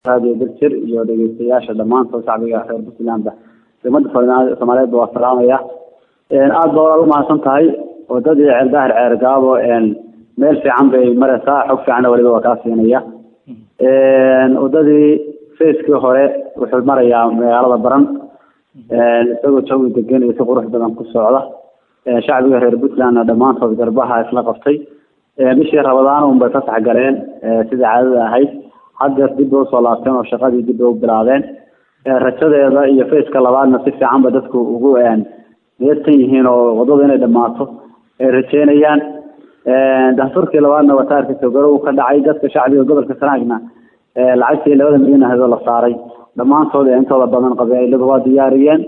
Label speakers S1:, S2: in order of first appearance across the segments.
S1: radio berjir iyo dhegeystayaasha dhammaantood shacbiga reer puntlandba umada soomaaliyeedba waa salaamaya aada ba walaal umahadsan tahay wadadii ceeldaahir ceer gaabo meel fiican bay mareysaa xog fiicanna waliba waa kaa siinaya wadadii facekii hore wuxuu marayaa magaalada baran isagoo jawi degan iyo si qurux badan ku socda shacbiga reer puntlandna dhammaantood garbaha isla qabtay bishii rabadaan unbay fasax galeen sidai caadada ahayd haddeer dib bay usoo laabteen oo shaqadii dib bay u bilaabeen rajadeeda iyo faceka labaadna si fiican ba dadku ugu niyadsan yihiin oo wadada inay dhamaato ay rajeynayaan dastuurkii labaadna wataarkiisa garow ka dhacay dadka shacbiga gobolka sanaagna lacagtii labada milyan ahdo la saaray dhammaantood intooda badan qabeiladu waa diyaariyeen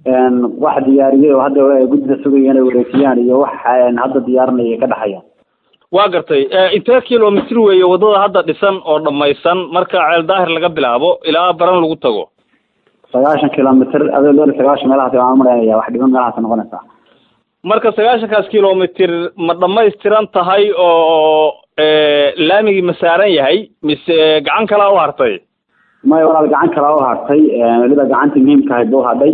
S1: wax diyaariyey oo hadda guddida sugaya inay wareejiyaan iyo wax hadda diyaarinaya ka dhexayaan
S2: waa gartay intee kilomitr weeye wadada hadda dhisan oo dhamaysan marka ceel daahir laga bilaabo ilaa baran lagu tago
S1: sagaashan kilomitr adoo loo sagaashan meelahaas waan maranaya wax dhiban meelahaas noqonaysaa
S2: marka sagaashankaas kilomitr ma dhamaystiran tahay oo laamigii ma saaran yahay mise gacan kalaa u hartay
S1: maya walaal gacan kalaa u hartay weliba gacantii muhiimka ahayd ba u hadhay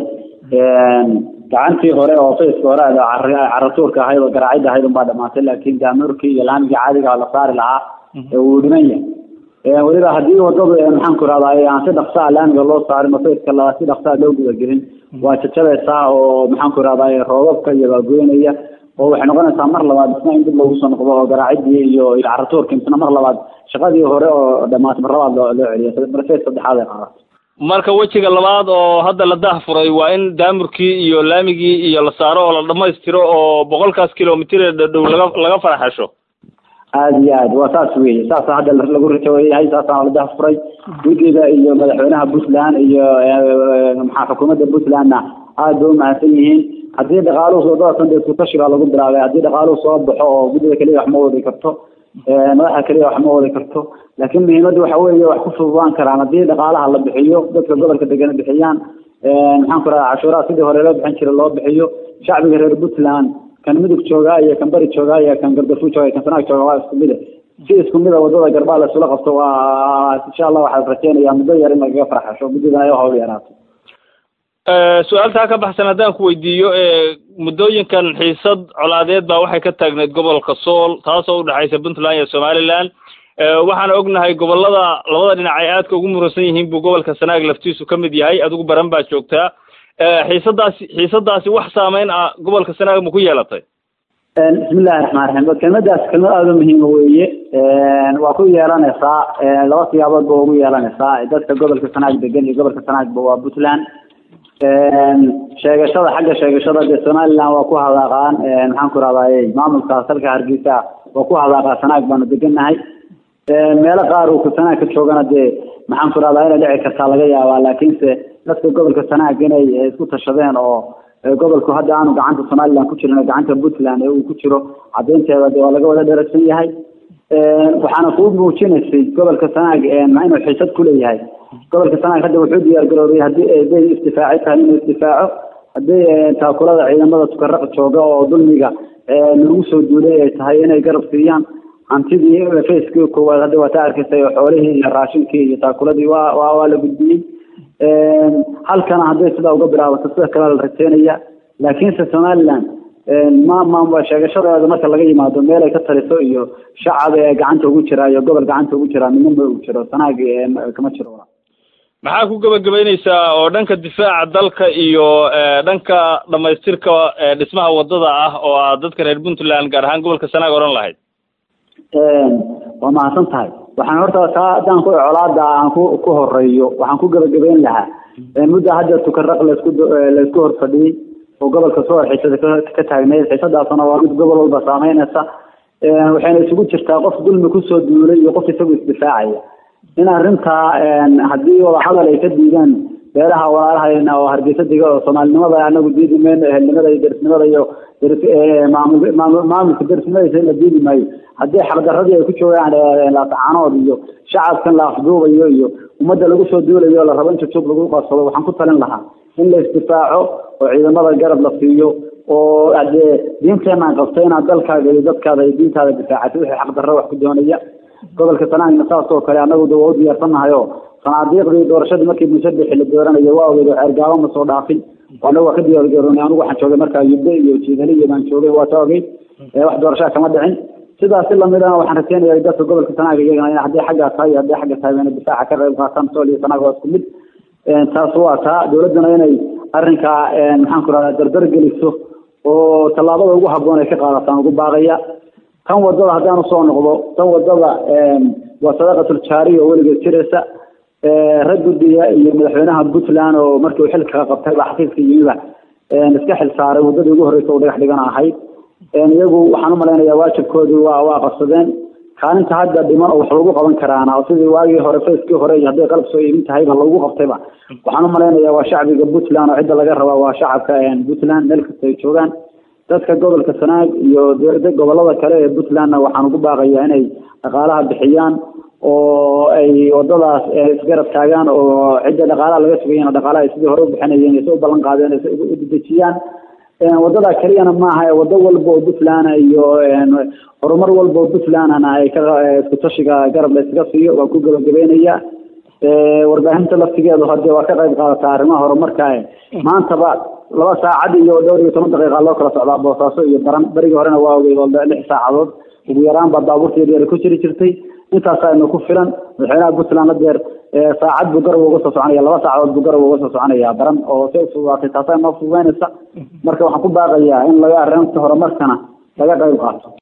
S1: gacantii hore oo faceka hore caratuurka ahayd oo garaacida ahayd unbaa dhamaatay laakin gaamuurkii iyo laamigii caadiga la saari lahaa wuu dhiman yahay weliba haddii wadadu maxaan ku rahdaa aan si dhaksaa laamiga loo saarin oo faceka la si dhaksaa loo gudagelin waa jajabaysaa oo maxaan ku rahdaa roobabka iyo baagoynaya oo waxay noqonaysaa mar labaad isna in dib loogu soo noqdo oo garaacidii iyo iyo caratuurkii misna mar labaad shaqadii hore oo dhamaatay mar labaad loo loo celiyo mar face saddexaad ay qaadato
S2: marka wejiga labaad oo hadda la dahfuray waa in daamurkii iyo laamigii iyo la saaro oo la dhamaystiro oo boqolkaas kilomitr ee dhadhow laga laga faraxesho
S1: aada iyo aad waa saas weye saasa hadda lagu rajayahay saasaana la dahfuray guddiga iyo madaxweynaha puntland iyo maxaa xukuumadda puntlandna aada bay umahadsan yihiin haddii dhaqaaluhu wadadasan dee sutashigaa lagu bilaabay haddii dhaqaaluhu soo baxo oo guddida keliya wax ma wadi karto madaxa keliya wax ma wadi karto laakiin muhiimadda waxa weeye wax ku fududaan karaan haddii dhaqaalaha la bixiyo dadka gobolka degana bixiyaan maxaan ku rahdaa cashuuraha sidii hore loo bixin jiray loo bixiyo shacbiga reer puntland kan midug joogaa iyo kan bari joogaa iyo kan gardafu jooga kan sanaag jooga waa isku mide si isku mida wadada garbaa la isula qabto waa insha allah waxaan rajeynayaa muddo yar in lagaga farxasho muddada ay hawl yaraato
S2: su-aaltaa ka baxsan haddaan ku weydiiyo muddooyinkan xiisad colaadeed baa waxay ka taagneyd gobolka sool taasoo udhexaysa puntland iyo somaliland waxaana ognahay gobolada labada dhinac ay aadka ugu muransan yihiin buu gobolka sanaag laftiisu ka mid yahay adigu baran baa joogtaa xiisadaasi xiisadaasi wax saameyn ah gobolka sanaag ma ku yeelatay
S1: bismillahi raxmaan raxiim kelmadaas kelmad aada u muhiima weeye waa ku yeelanaysaa laba siyaabood ba ugu yeelanaysaa dadka gobolka sanaag degan iyo gobolka sanaagba waa puntland sheegashada xagga sheegashada dee somaliland waa ku hadaaqaan maxaan ku rahdaay maamulkaas halka hargeysa waa ku hadaaqaa sanaag baanu degannahay meelo qaar uu sanaag ka joogana dee maxaan ku rahdaa inay dhici kartaa laga yaabaa laakiinse dadka gobolka sanaag inay isku tashadeen oo gobolku hadda aanu gacanta somaliland ku jirin gacanta puntland ee uu ku jiro cadaynteeda de waa laga wada dheragsan yahay waxaana kuu muujinaysay gobolka sanaag inuu xiisad kuleeyahay gobolka sanaag hadda wuxuu diyaar garoobay haddii haday isdifaaci tahay inuu isdifaaco haddii taakulada ciidamada tukaraq jooga oo dulmiga lagu soo duulay ay tahay inay garab siiyaan hantidii facekii koowaad hadda waa ta arkaysay oo xoolihii iyo raashinkii iyo taakuladii waa waa waa la gudbiyey halkana hadday sidaa uga bilaabato sida kale la rajeynaya laakiinse somaliland ma ma sheegashadeeda marka laga yimaado meel ay ka taliso iyo shacab ee gacanta ugu jira iyo gobol gacanta ugu jira midna ma ugu jiro sanaag kama jiro
S2: maxaa ku gebagabeyneysaa oo dhanka difaaca dalka iyo dhanka dhamaystirka dhismaha wadada ah oo aad dadka reer puntland gaar ahaan gobolka sanaag odhan lahayd
S1: waa mahadsan tahay waxaan horta taa haddaan ku colaada aan ku ku horeeyo waxaan ku gebagabeyn lahaa mudda hadda tukaraq laisku laisku hor fadhiyey oo gobolka soo xiisada ka taagneyd xiisadaasna waa mid gobol walba saameynaysa waxayna isugu jirtaa qof dulmi kusoo duulay iyo qof isagu isdifaacaya in arrintaa haddii wadahadal ay ka diidaan beelaha walaalahayna oo hargeysa diga oo soomaalinimada anagu diidi mayno ehelnimada iyo derisnimada iyo maamul maamulka derisnimadiisa in la diidi maayo haddii xaqdaradii ay ku joogaan laascaanood iyo shacabkan la afduubayo iyo ummadda lagu soo duulayo o la rabo in jujuub lagu qabsado waxaan ku talin lahaa in la isdifaaco oo ciidamada garab la siiyo oo adee diinteenaan qabta inaad dalkaaga iyo dadkaada iyo diintaada difaacatay wixii xaqdarro wax ku doonaya gobolka sanaagna saas oo kale annagu de waa u diyaarsannahay oo sanaadiiqdii doorashadii markii musadexi la dooranayo waa ogeyd ceergaabo ma soo dhaafin anagu waa ka diyaargaroonay anigu waxaan joogay markaa yubbe iyo jiidali iyo baan joogay waa ta ogeyd wax doorashaa kama dhicin sidaasi lamidana waxaan rajeynaya dadka gobolka sanaaga iyagana in haddii xaggaa tahay iyo haddii xagga tahay inay difaaca ka qayb qaataan sool iyo sanaaga waa isku mid taas waa taa dowladduna inay arrinkaa maxaan ku rahdaa dardar geliso oo tallaabada ugu habboon ay ka qaadataan ugu baaqaya tan wadada haddaan usoo noqdo tan wadada waa sadaqatul jaariya oo weligeed jiraysa rag guddiga iyo madaxweynaha puntland oo markii uu xilka qabtay baa xafiiska yimiba iska xil saaray waddadii ugu horreysa oo dhagax dhigana ahayd iyagu waxaan umalaynayaa waajibkoodii waa waa qabsadeen kaalinta hadda dhiman oo wax lagu qaban karaana oo sidii waagii hore facekii hore iyo hadday qalab soo iibin tahayba lagu qabtayba waxaan umalaynayaa waa shacbiga puntland oo cidda laga rabaa waa shacabka puntland meel kasta ay joogaan dadka gobolka sanaag iyo gobolada kale ee puntlandna waxaan ugu baaqayaa inay dhaqaalaha bixiyaan oo ay wadadaas isgarab taagaan oo cidda dhaqaalaha laga sugayana dhaqaalaha ay sidii hore u bixinayeen ay soo ballan qaadeen ay u dedejiyaan wadada keliyana maaha wado walba oo puntland iyo horumar walba oo puntlandna ay ka isku tashiga garab la iskaga siiyo waa ku gabagabeynaya warbaahinta laftigeedu hadde waa ka qayb qaadataa arrimaha horumarka maantaba laba saacad iyo dhowr iyo toban daqiiqa loo kala socdaa boosaaso iyo baran berigii horena waa ogeyd oo lix saacadood ugu yaraan baa baabuurta yaryar ku jiri jirtay intaasaa ku filan madaxweynaha puntland hadeer saacad buu garab uga soo soconaya laba saacadood buu garab uga soo soconaya baran oo si ufududaatay taasaa noo fududeynaysa marka waxaan ku baaqayaa in laga arrinta horumarkana laga qayb qaato